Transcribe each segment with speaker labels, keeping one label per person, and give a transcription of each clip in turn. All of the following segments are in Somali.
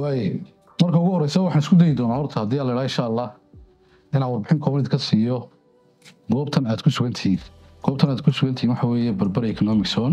Speaker 1: waay marka ugu horeysa waxaan isku dayi doonaa horta haddii alla idhaa insha allah inaan warbixin kooban ka siiyo goobtan aad ku sugan tihiin goobtan aad ku sugan tihiin waxa weeye berber economic zone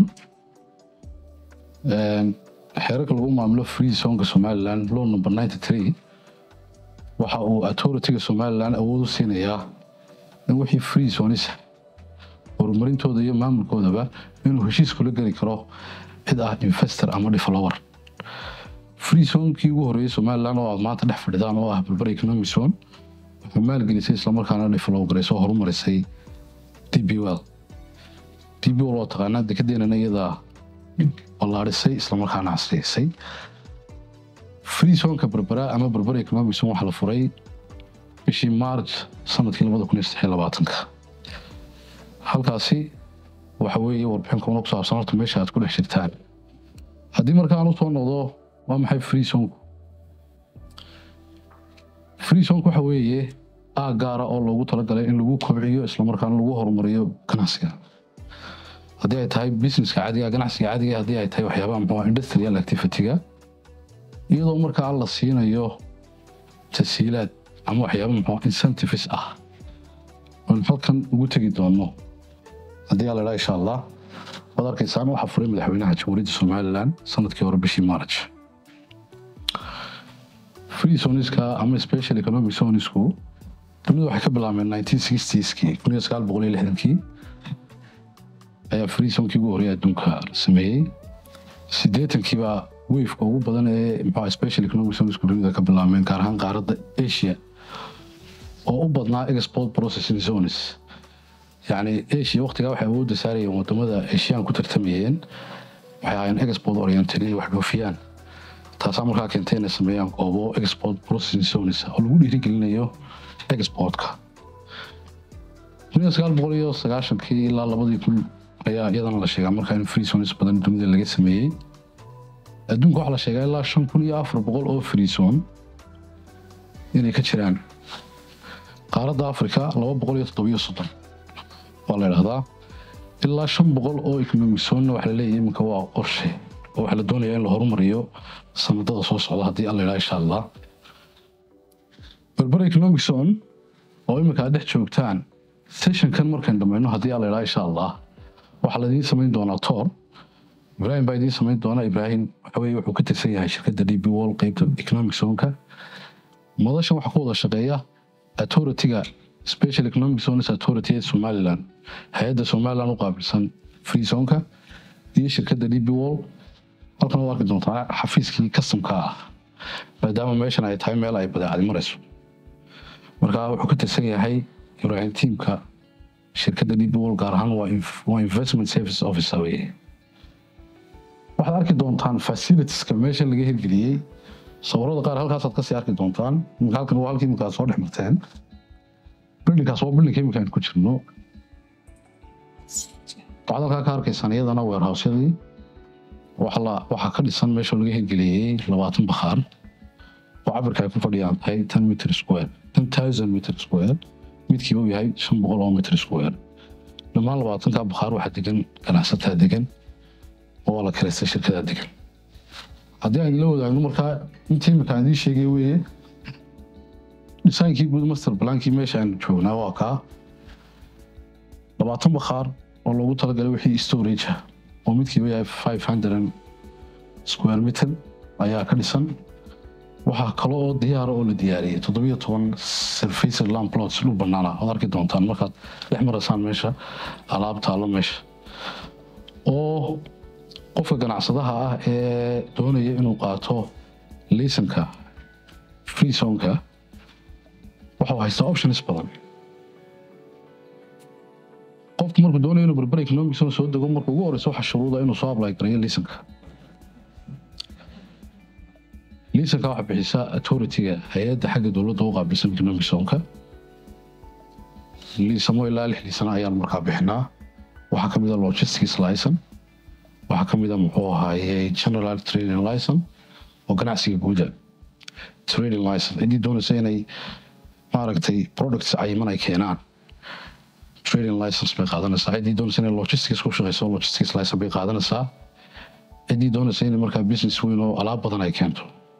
Speaker 1: xeerarka lagu maamulo free zonka somaliland law number ninety three waxa uu authorityga somaliland awood u siinayaa in wixii free zonisa horumarintooda iyo maamulkoodaba inuu heshiis kula geli karo cid ah investor ama developer free zonekii ugu horeeyey somaliland oo aad maanta dhex fadhidaan oo ah berber economic zone wuxuu maalgelisay islamarkaana develop gareysay oo horumarisay db well db well oo taqaanaa dekadeenana iyadaa ballaadhisay islamarkaana casriyeysay free zoneka berbera ama berber economic zone waxaa la furay bishii march sanadkii labada kun iyo saddex iyo labaatanka halkaasi waxa weeye warbixin koona ku saabsan horta meesha aad ku dhex jirtaan haddii marka aan usoo noqdo waa maxay free zonku free zonku waxa weeye aag gaara oo loogu talagalay in lagu kobciyo islamarkaana lagu horumariyo ganacsiga haddii ay tahay businesska caadiga ganacsiga caadiga haddii ay tahay waxyaabaha muxuu industrial activity-ga iyadoo markaa la siinayo tasiilaad ama waxyaaba muxuu incentives ah oon halkan ugu tegi doono haddii ala idhaa insha allah waad arkaysaan waxaa furay madaxweynaha jamhuuriyadda somaliland sanadkii hore bishii march free zoniska ama special economic zonisku dunidu waxay ka bilaabmeen nineteen sixtieskii kun iyo sagaal boqol iyo lixdankii ayaa free zonekii ugu horreeyay adduunka la sameeyey siddeetankiibaa wafeka ugu badan ee muxuu special economic zonisku dunida ka bilaabmeen gaar ahaan qaaradda asia oo u badnaa export processing zones yacni asia waqtigaa waxay awoodda saarayeen wadamada asiaan ku tartamayeen waxay ahaayeen export oriented inay wax dhoofiyaan taasaa markaa keentay inay sameeyaan goobo export processing zones oo lagu dhiirigelinayo exportka kun iyo sagaal boqol iyo sagaashankii ilaa labadii kun ayaa iyadana la sheegaa markaa in free zones badan dunida laga sameeyey adduunka waxaa la sheegaa ilaa shan kun iyo afar boqol oo free zone inay ka jiraan qaaradda africa laba boqol iyo toddobiyo soddon waa la idhahdaa ilaa shan boqol oo economic zone waxa la leeyahay iminka waa qorshe oo waxaa la doonayaa in la horumariyo sanadada soo socda haddii alla idhaa insha allah berber economic zone oo iminka aad dhex joogtaan sessionkan markaan dhammayno haddii alla idhaa insha allah waxaa laidiin samayn doonaa toor ibrahim baa idiin samayn doona ibrahim waxaweye wuxuu ka tirsan yahay shirkadda d b wall qeybta economic zoneka madashan waxaa ku wada shaqeeya authorityga special economic zones authority ee somaliland hay-adda somaliland u qaabilsan free zoneka iyo shirkadda d b wall halkan waad arki doontaa xafiiskii customka ah maadaama meeshan ay tahay meel ay badeecadi marayso marka wuxuu ka tirsan yahay ibrahim tiamka shirkadda d b wall gaar ahaan waa investment service officer weye waxaad arki doontaan facilitieska meesha laga hirgeliyey sawirada qaar halkaasaad kasii arki doontaan imika halkan waa halkii imika soo dhex marteen bildinkaas waa bildinka imika aan ku jirno waxaad halkaa ka arkaysaan iyadana weerhousyadii waxaa ka dhisan meesha laga hirgeliyey labaatan bakhaar oo cabirka ay ku fadhiyaan tahay ten meter square ten thousand meter square midkiiba uu yahay shan boqol oo meter square dhammaan labaatanka bakhaar waxaa degan ganacsataa degan oo waa la karaystay shirkadaa degan haddii aan la wadaagno markaa intii imika aan idiin sheegay weeye dhisaankii guud master blankii meesha aan joognaa waa kaa labaatan bakhaar oo loogu talagalay wixii storage ah oo midkiiba yahay five hundred square meter ayaa ka dhisan waxaa kale oo diyaara oo la diyaariyey toddobiyo toban surfacer land plots dhul banaana waad arki doontaan markaad dhex maraysaan meesha alaab taalo meesha oo qofka ganacsadaha ah ee doonaya inuu qaato lisanka free zonka waxau haystaa options badan qofku markuu doonayo inuu berber economic zone soo dego markuu ugu horeyso waxaa shuruuda inuu soo apply gareeyo lisanka lisanka waxaa bixisaa authorityga hay-adda xagga dowladda u qaabilsan economic zonka liisamo ilaa lix liisana ayaan markaa bixinaa waxaa kamid a logistics license waxaa ka mid a muxuu ahaaye general trading license oo ganacsiga guuda trading license ciddii doonaysa inay maaragtay products cayiman ay keenaan trading license bay qaadanaysaa ciddii doonaysa inay logistics ku shaqeyso logistics license bay qaadanaysaa ciddii doonaysa inay markaa business weyn oo alaab badan ay keento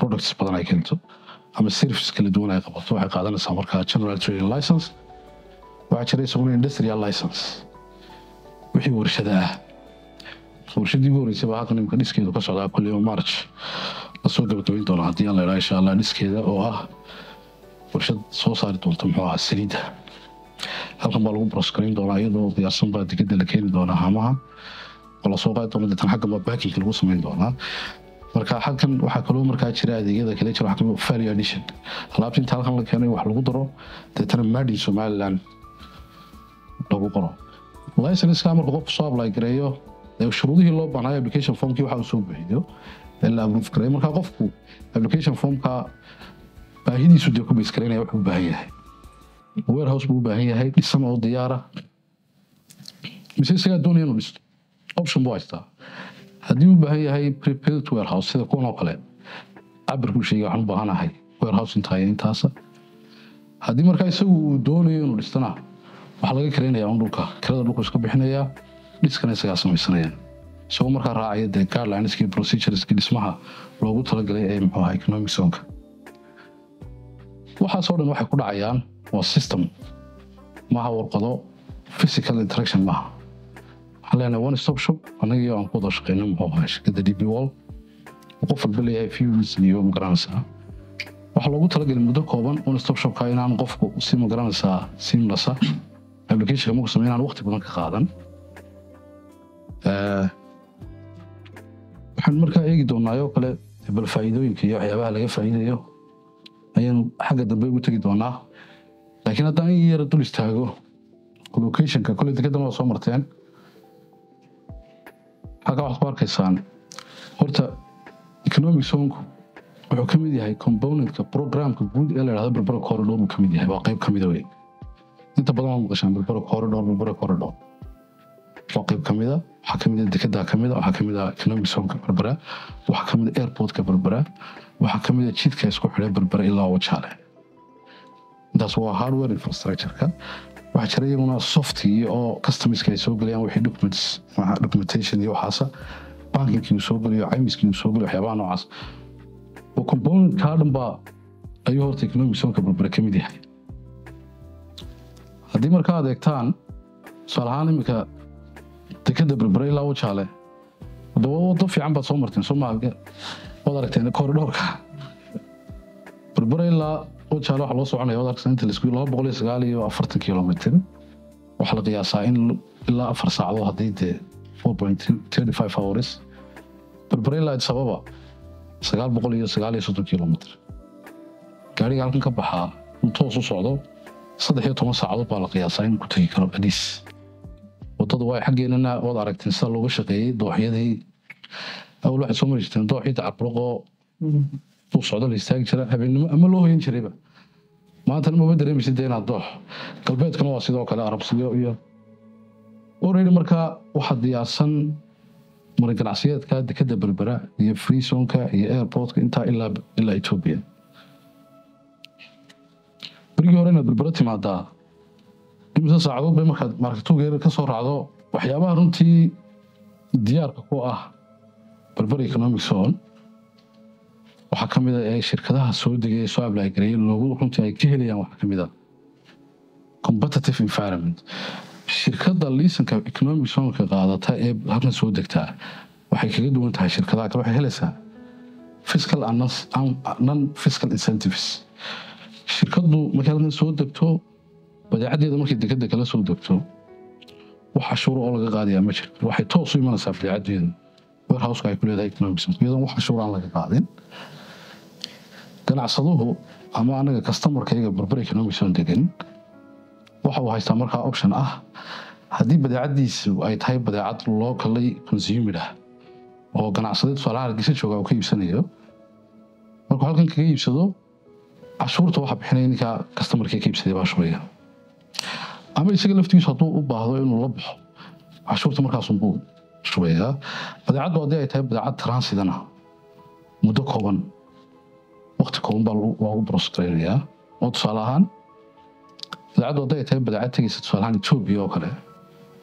Speaker 1: products badan ay keento ama service kala duwan ay qabato waxay qaadanaysaa markaa general trading license waxaa jira isaguna industrial license wixii warshada ah warshadii ugu horeysay baa halkan imika dhiskeedu ka socdaa kulliyo march lasoo gabagabayn doona haddii aan la idhaa insha allah dhiskeeda oo ah warshad soo saari doonta muxuu ahaa saliidda halkan baa lagu broskarayn doonaa iyadoo diyaarsan baa digada la keeni doonaa hamaha oo lasoo qaadi doona deetan xaggan baa baakinka lagu samayn doonaa marka halkan waxaa kaloo markaa jira adeegyada kale jira waxaa kamid ah value addition alaabta inta halkan la keenay wax lagu daro deetana made in somaliland lagu qoro licenska marka qofku soo apply gareeyo ee shuruudihii loo baahnayo application formkii waxa uu soo buuxiyo ee la approve gareeyo marka qofku application formka baahidiisu dee ku base garaynaya wuxuu u baahan yahay warehouse buu u baahan yahay dhisan oo diyaara mise isagaa doonaya inuu dhisto option buu haystaa haddii uu baahan yahay prepared warehouse sida kuwan oo kale cabirkuu sheegay waxaan u baahanahay warehouse intaa iyo intaasa haddii markaa isagu uu doonayo inuu dhistana waxaa laga karaynaya un dhulka kirada dhulku iska bixinaya dhiskana isagaa samaysanaya isagoo markaa raacaya dee guidelineskii procedureski dhismaha loogu talagalay ee muxuu ahaa economic zonka waxaasoo dhan waxay ku dhacayaan waa system maaha warqado physical interaction maaha waxaan leenahay one stop shop annagii aan ku wada shaqeyno muxuu ahaa shirkadda db wall qof walba leeyahay views iyo magaranaysaa waxaa loogu talagalay muddo kooban one stop shopka inaan qofku si magaranaysaa simlasa applicationka marku samey inaan waqti badan ka qaadan waxaan markaa eegi doonaa oo kale bal faa'iidooyinka iyo waxyaabaha laga faa'iidayo ayaanu xagga dambe ugu tegi doonaa laakiin haddaan in yara dul istaago locationka kole dekedan waa soo marteen halkaa waxaad ku arkaysaan horta economic zonku wuxuu ka mid yahay componentka programka guud ee la dhahdo berbera corridor uu ka mid yahay waa qayb ka mida wey inta badan waa maqashaan berbera corridor berbera corridor waa qayb ka mida waxaa ka mida dekedaa ka mida waxaa ka mida economic zonka berbera waxaa ka mida airportka berbera waxaa ka mida jidka isku xidhay berbera ilaa wajaale intaas waa hardware infrastructureka waxaa jira iyaguna softii oo customiska ay soo gelayaan wixii documents documentation iyo waxaasa bankinkii uu soo gelayo caymiskii uu soo gelayo waxyaabaha noocaas oo component kaa dhan baa ayuu horta economic zonka berbera ka mid yahay haddii markaa adeegtaan tusaale ahaan iminka dekeda berbera ilaa wajaale wadaba wado fiican baad soo marteen soo maa waad aragteen koridhoorka berbera ilaa wajaale waxaa loo soconaya waad aragteen inta laisku laba boqol iyo sagaal iyo afartan kilomitr waxaa la qiyaasaa in ilaa afar saacadood haddii dee four point thirty five hours berbera ilaa addis ababa sagaal boqol iyo sagaal iyo soddon kilomitr gaariga halkan ka baxaa uu toos u socdo saddex iyo toban saacadood baa la qiyaasaa inuu ku tegi karo adis wadada waa xaggeenana waad aragteen sida looga shaqeeyey dooxyadii awal waxay soo mari jirteen dooxii dacarburaqoo uu socdo la istaagi jira habeennimo ama loo hoyan jirayba maantana mama dareemaysid dee inaad doox galbeedkana waa sidoo kale arabsiyo iyo already markaa waxaa diyaarsan mara ganacsiyeedka dekeda berbera iyo freezonka iyo airportka intaa ilaa ilaa ethiopia berigii hore inaad berbera timaadaa imise saacadood bay markaad markatugeeda ka soo raacdo waxyaabaha runtii diyaarka ku ah berber economic zone waxaa ka mid a ee shirkadaha soo degay ee soo ablagareeyay loogu runtii ay ka helayaan waxaa ka mid a competitive environment shirkadda liisanka economic zonka qaadata ee halkan soo degtaa waxay kaga duwan tahay shirkadaha kale waxay helaysaa fiscal and non fiscal incentives shirkaddu markay halkan soo degto badeecadeeda markay dekeda kala soo degto wax cashuuro oo laga qaadayaa ma jirto waxay toos u imanaysaa badeecadeedu warehouseka ay ku leedahay economic zone iyadoon wax cashuur aan laga qaadin ganacsaduhu ama anaga customarkayga berber economic zone degan waxa uu haystaa markaa option ah haddii badeecadiisu ay tahay badeecad locally consumed ah oo ganacsade tusaalaha hargeysa jooga uu ka iibsanayo markuu halkan kaga iibsado cashuurta waxa bixinaya ninkaa customarkii ka iibsaday baa shubaya ama isaga laftigiisu hadduu u baahdo inuu la baxo cashuurta markaasunbuu shubayaa badeecaddu haddii ay tahay badeecad transidana muddo kooban waqti kooban baa loogu brosgaraynayaa oo tusaale ahaan badeecaddu hadday ay tahay badeecad tegaysa tusaale ahaan etoobiya oo kale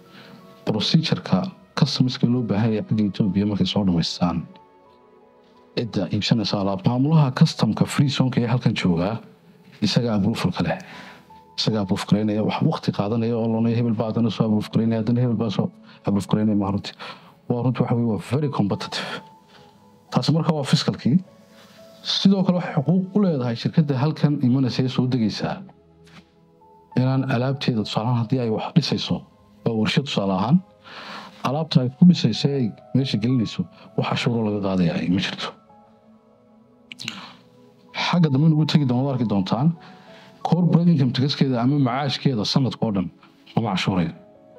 Speaker 1: procedureka customiska loo baahan yahay xagga etoobiya markay soo dhamaystaan cidda iibsanaysa alaab maamulaha customka free zonka ee halkan joogaa isaga abrufalka leh isaga abruf garaynaya wax waqti qaadanaya oo loonaya hebel baa haddana soo abruf garaynaya haddana hebel baa soo abruf garaynaya ma runti waa runti waxa weye waa very competitive taasi marka waa fiskalkii sidoo kale waxay xuquuq u leedahay shirkadda halkan imanaysa ee soo degaysaa inaan alaabteeda tusaalahaan haddii ay wax dhisayso waa warshad tusaale ahaan alaabta ay ku dhisayso ay meesha gelinayso wax cashuuro laga qaadaya ay ma jirto xagga dambe nugu tegi doon arki doontaan corporate income taxkeeda ama macaashkeeda sanadka oo dhan lama cashuurayo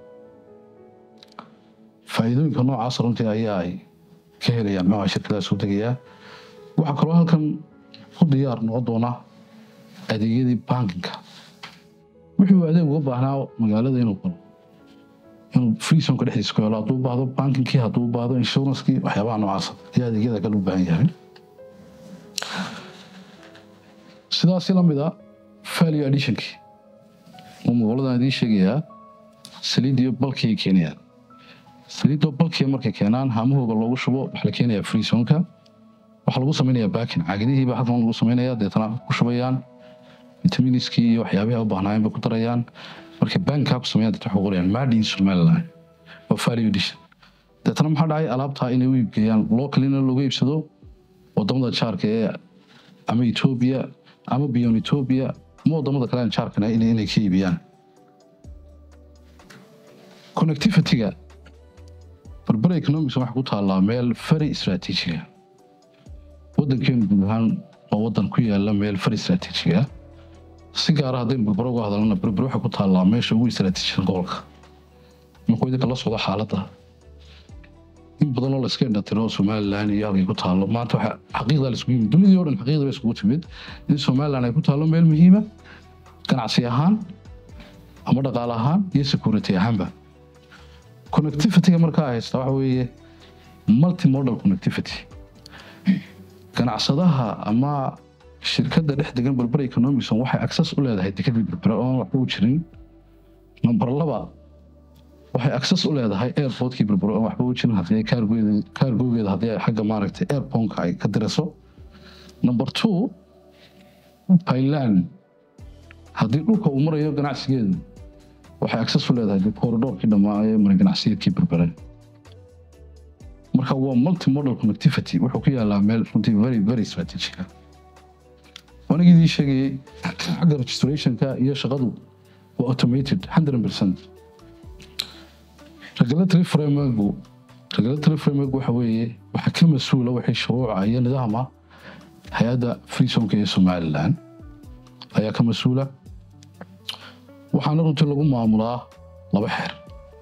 Speaker 1: faa'iidooyinka noocaas runtii ayaa ay ka helayaan muxuu shirkadaha soo degayaa waxaa kaloo halkan ku diyaar noqon doona adeegyadii bankinka wuxuu adeeg uga baahnaa magaalada inuu galo inuu freesonka dhexdiisa ku helo hadduu u baahdo bankinkii hadduu u baahdo insurancekii waxyaabaha noocaasa ayaa adeegyada kale u baahan yahay sidaasi la mid a value additionkii oo magoladan idiin sheegayaa saliidiyo balkii keenayaan saliidoo balkiya markay keenaan haamahooga loogu shubo waxaa la keenayaa freesonka waxaa lagu samaynayaa baakin caagadihiiba halkan lagu samaynaya deetana ku shubayaan vitaminiskii iyo waxyaabihi u baahnaayeen bay ku darayaan markay bankaa ku sameeyaan deetana waxay qorayaan made in somaliland waa value addition deetana maxaa dhacay alaabtaa inay u iibgeeyaan localina looga iibsado wadamada jaarka ee ama etoobiya ama beyond etoobiya ama wadamada kale aan jaarkana inay ka iibiyaan connectivity-ga barbara economics waxay ku taallaa meel very istaraatiijiga wadankeenu guud ahaan waa wadan ku yaala meel very istaraatiijiga si gaara haddaynu barbaro uga hadalana barbaro waxay ku taallaa meesha ugu istaraatiijisan gobolka markuu idinka la socdo xaaladda in badan oo layska indhatiro somalilan iyo halkay ku taallo maanta waxa xaqiiqda laiskugu yimid dunidii o dhan xaqiiqda bay iskugu timid in somalilan ay ku taallo meel muhiima ganacsi ahaan ama dhaqaale ahaan iyo security ahaanba connectivity-ga markaa haysta waxa weeye multimodal connectivity ganacsadaha ama shirkadda dhex degan berbera economicson waxay access u leedahay dekadii berbera oon waxba u jirin number laba waxay access u leedahay airportkii berbera oon waxba u jirin haddii kaargogeeda haddii ay xagga maaragtay airponka ay ka dirayso number two pailand haddii dhulka uu marayo ganacsigeedu waxay access u leedahay corridorkii dhammaa ee maray ganacsiyeedkii berbera marka waa multimodal connectivity wuxuu ku yaalaa meel runtii very very strategica anigii idii sheegayey xagga registrationka iyo shaqadu waa automated hundred percent regulatory frameworku regulatory framework waxa weeye waxaa ka mas-uula wixii shuruuca iyo nidaama hay-adda freesonka ee somaliland ayaa ka mas-uula waxaana runtii lagu maamulaa laba xeer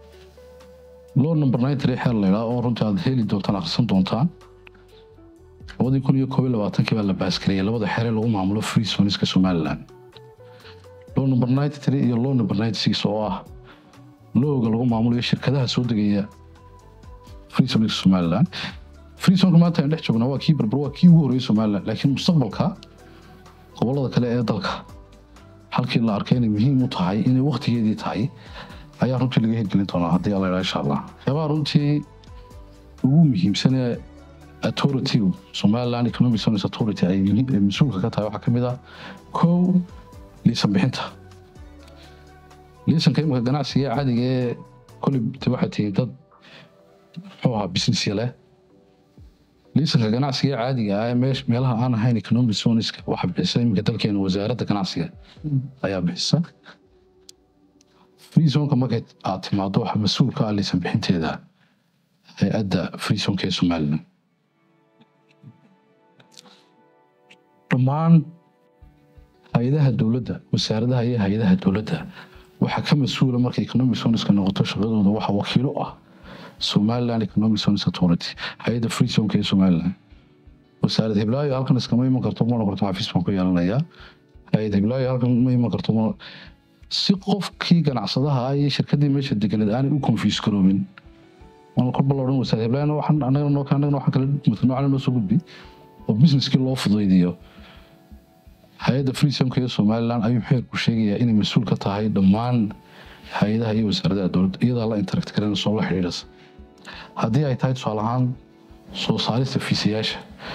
Speaker 1: loo number nine three xeer laydhaa oo runtii aad heli doontaan akhrisan doontaan labadii kun iyo koob iyo labaatankii baa la baaskariyay labada xeer ee lagu maamulo free zoniska somaliland law number ninety three iyo law number ninety six oo ah lowga lagu maamulayo shirkadaha soo degaya free zoniska somaliland free zonka maanta aan dhex joognaa waa kii berber waa kii ugu horreeyay somaliland laakiin mustaqbalka gobolada kale ee dalka halkii la arkay inay muhiim u tahay inay waktigeedii tahay ayaa runtii laga hirgelin doonaa haddii alla idhaa insha allah waxyaabaha runtii ugu muhiimsan ee authority somaliland economic service authority ay mas-uulka ka tahay waxaa ka mid ah kow liisan bixinta liisanka imika ganacsiga caadiga ee koley de waxay tihiin dad muxuu ahaa businessya leh liisanka ganacsiga caadiga ah ee meesh meelaha aan ahayn economic zoneska waxaa bixisa iminka dalkeena wasaaradda ganacsiga ayaa bixisa free zonka markay aad timaado waxaa mas-uul ka ah liisan bixinteeda hay-adda free zonka ee somaliland dhammaan hay-adaha dowladda wasaaradaha iyo hay-adaha dowladda waxaa ka mas-uula markay economic zoneska noqoto shaqadooda waxaa wakiilo ah somaliland economic zones authority hay-adda free zonka ee somaliland wasaarad hiblaayo halkan iskama iman karto ma noqoto xafiis baan ku yeelanayaa hay-ad hiblaayo halkan ma iman karto ma si qofkii ganacsadaha ah iyo shirkadii meesha deganeed aanay u confuse garoobin waan kolba la odhan wasaarad hiblaayo waxaan annaga noo annagana waxaan kala noocana noo soo gudbi oo businesskii loo fudaydiyo hay-adda free zonka ee somaliland ayuu xeerku sheegayaa inay mas-uul ka tahay dhammaan hay-adaha iyo wasaaradaha dowladda iyadaa la interact garanaysa oo la xidhiidhasa haddii ay tahay tusaale ahaan soo saarista fiisayaasha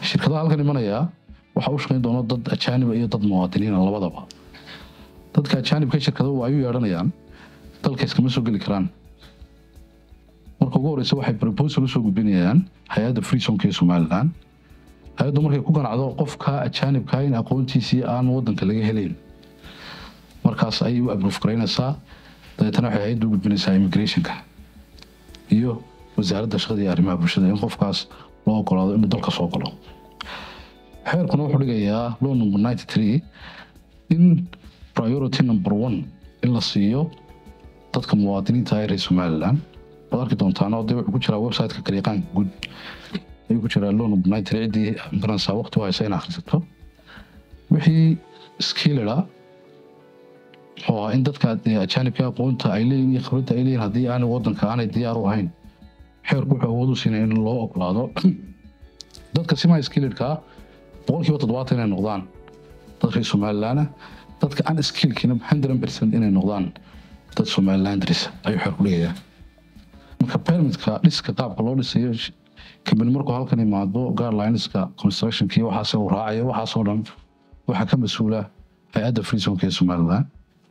Speaker 1: shirkadaha halkan imanaya waxaa u shaqayn doona dad ajaaniba iyo dad muwaadiniina labadaba dadka ajaanibka shirkadahu ay u yeedhanayaan dalka iskama soo geli karaan marka ugu horeysa waxay proposal usoo gudbinayaan hay-adda freesonka ee somalilan hay-addu markay ku ganacdo qofka ajaanibka in aqoontiisii aan wadanka laga helayn markaas ayay u abroof garaynaysaa dabeetana waxay hay-addu u gudbinaysaa immigrationka iyo wasaaradda shaqada iyo arrimaha bulshada in qofkaas loo ogolaado inuu dalka soo galo xeerkuna wuxuu dhigayaa law number ninety three in priority number one in la siiyo dadka muwaadiniinta ee reer somalilan waad arki doontaan oo dee wuxuu ku jiraa website-ka kariiqaanka guud ayuu ku jiraa law number ninety three ciddii garanaysaa waqti u haysa in akhrisato wixii skilleda oo ah in dadka ajaanibka aqoonta ay leeyihin iyo khibradda ay leeyihin haddii aanay wadanka aanay diyaar u ahayn xeerku wuxuu awood u siinaya in loo ogolaado dadka sima skilledka boqolkiiba toddobaatan inay noqdaan dad reer somalilaana dadka aan skillkina hundred percent inay noqdaan dad somalilandris ayuu xeer ku dhigayaa marka permitka dhiska qaabka loo dhisayo kabani markuu halkan imaado guidelinska constructionki waxaase uu raacayo waxaasoo dhan waxaa ka mas-uula hay-adda freesonka ee somaliland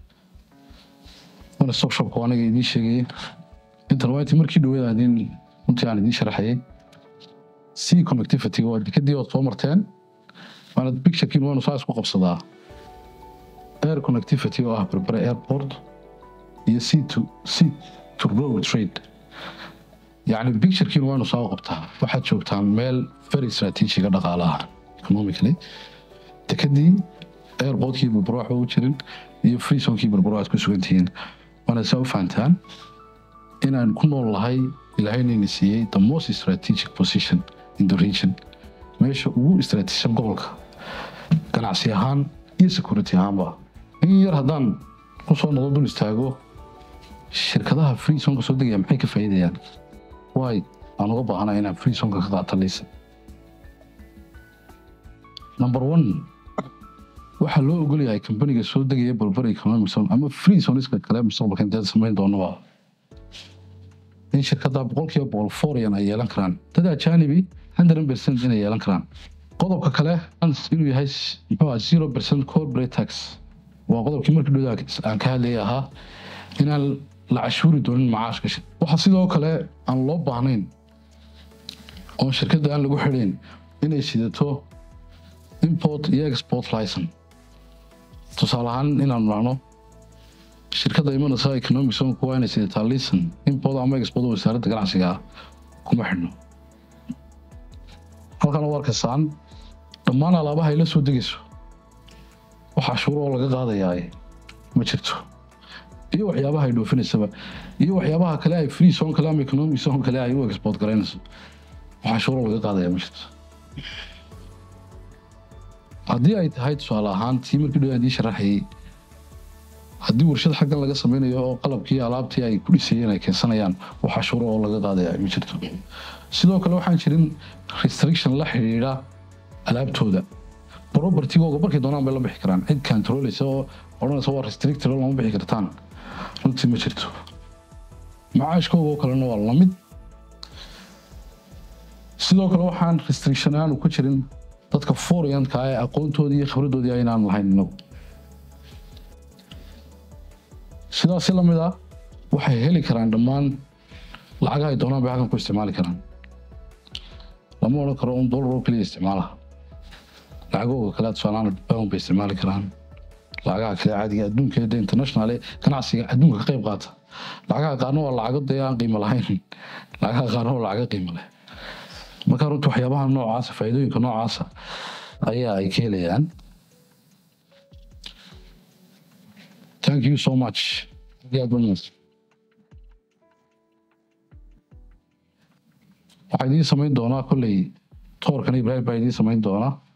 Speaker 1: wana stop shopka aniga idiin sheegayay intan waa intii markii dhaweed aan idiin runtii aan idiin sharaxayay c connectivity waa dekadii ood soo marteen waana picturekiin waanu saa isku qabsadaa air connectivity oo ah berbere airport iyo c to c to road trade yacni picturekiin waanu saa u qabtaa waxaad joogtaan meel very strategiga dhaqaalaha economically dekadii airportkii berbero waxba u jirin iyo freesonkii berbero aad ku sugan tihiin waana saa u fahantaan inaan ku nool lahay ilahaynayna siiyey the most strategic position in the region meesha ugu istraatiijisan gobolka ganacsi ahaan iyo security ahaanba in yar haddaan ku soo noqdo dul istaago shirkadaha freesonka soo degaya maxay ka faa'iidayaan waay aan uga baahanaa inaan freesonka ka qaata laysa number one waxaa loo ogolyahay kambaniga soo degaya balbar economic zone ama freesoniska kale mustaqbalka inteed samayn doonaba in shirkada boqolkiiba boqol forian ay yeelan karaan dad ajaanibi hundred percent inay yeelan karaan qodobka kale inuu yahay muxuu ah zero percent corporate tax waa qodobkii markii dhowda aan ka hadlayay ahaa inaan la cashuuri doonin macaashka waxaa sidoo kale aan loo baahnayn oo shirkadda aan lagu xidhayn inay sidato import iyo export license tusaale ahaan inaanu dhahno shirkadda imanaysa economic zone waa inay sidataa lisan import ama export wasaaradda ganacsiga kuma xidhno halkan u arkaysaan dhammaan alaabaha ay la soo degayso wax cashuuro oo laga qaadayaa ma jirto iyo waxyaabaha ay dhoofinaysaba iyo waxyaabaha kale ay free zone kale ama economic zone kale ay u export garaynayso wax cashuuro laga qaadaya ma jirto haddii ay tahay tusaale ahaan tii markii dhow aan ii sharaxayay haddii warshad xaggan laga sameynayo oo qalabkii alaabtii ay ku dhisayeen ay keensanayaan wax cashuuro oo laga qaadaya ma jirto sidoo kale waxaan jirin restriction la xidhiidha alaabtooda propertigooga markay doonaan bay la bixi karaan cid controleysa oo odhanaysa waa restricted oo lama bixi kartaan runtii ma jirto macaashkooga oo kalena waa lamid sidoo kale waxaan restriction aanu ku jirin dadka forianka ee aqoontoodii iyo khibradoodii aynaan lahayn inagu sidaasi lamid ah waxay heli karaan dhammaan lacagaha ay doonaan bay halkan ku isticmaali karaan lama odhan karo un dollar oo keliya isticmaalaha lacagooga kale tusaalaan pound bay isticmaali karaan lacagaha kale caadiga adduunka ee international ganacsiga adduunka ka qayb qaata lacagaha qaarna waa lacago dee aan qiimo lahayn lacagaha qaarna waa lacago qiimo leh marka runtii waxyaabaha noocaasa faa'iidooyinka noocaasa ayaa ay ka helayaan thank you so much waxaa idiin samayn doonaa kolley toorkan ibrahim baa idiin samayn doonaa